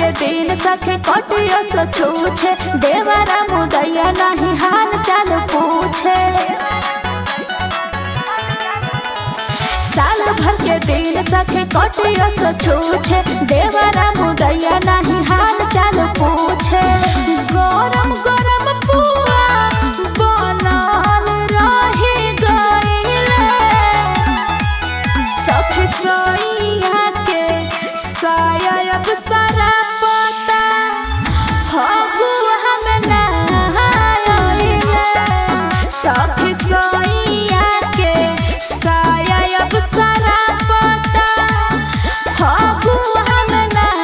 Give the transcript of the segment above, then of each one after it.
के दिन सखे कटियो सो छूछे देवरा मुदैया नहीं हाल चाल पूछे साल भर के दिन सखे कटियो सो छूछे देवरा मुदैया नहीं हाल चाल पूछे गरम गरम पुआ बनल रही गइले सखी सोइया के सायब सारा पता फगुआ में नहाइले सखी सोइया के सायब सारा पता फगुआ में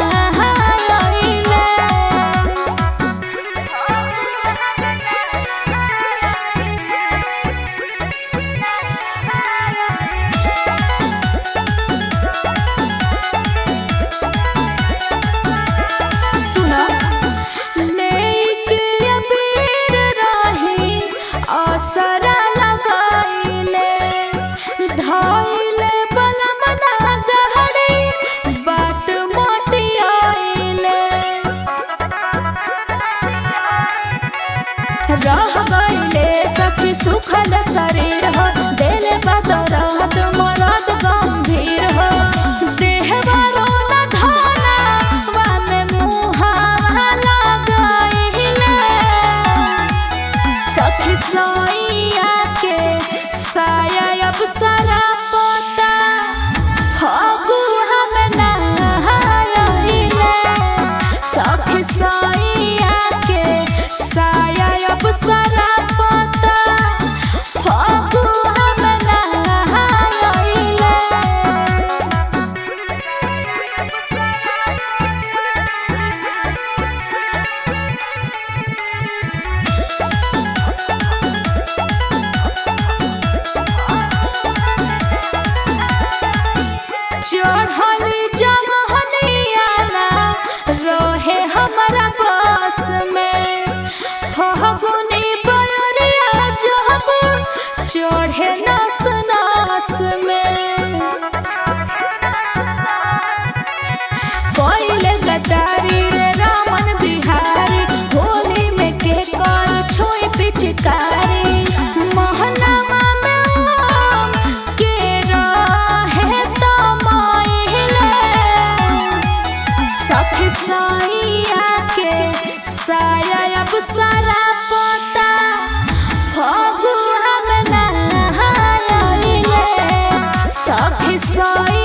नहाइले सुना लेके अबीर रही असरा लगाइले धइले बलमना गहरी बात मोटियाइले रह गइले सखी सुखल शरीर हो दिल बदरत मरद गंभीर हो देह बरोला धाना वामे मुहावा लगाइले सखी सोइया के साया अब सारा पोता फगुआ में नहाइले सखी सोइया के साया अब सारा पोता फगुआ में नहाइले चढ़ल जमहनियाना रहे हमारा बस में फगुनी बयरिया जब चढ़े नस नस में कोइले गदारी रे रामन बिहारी होली में के कर छोई पिचकारी महनावा में आम के रहे तो माइले सखी साइया के साया अब सारा पता फगुआ में नहाइले सखी साइया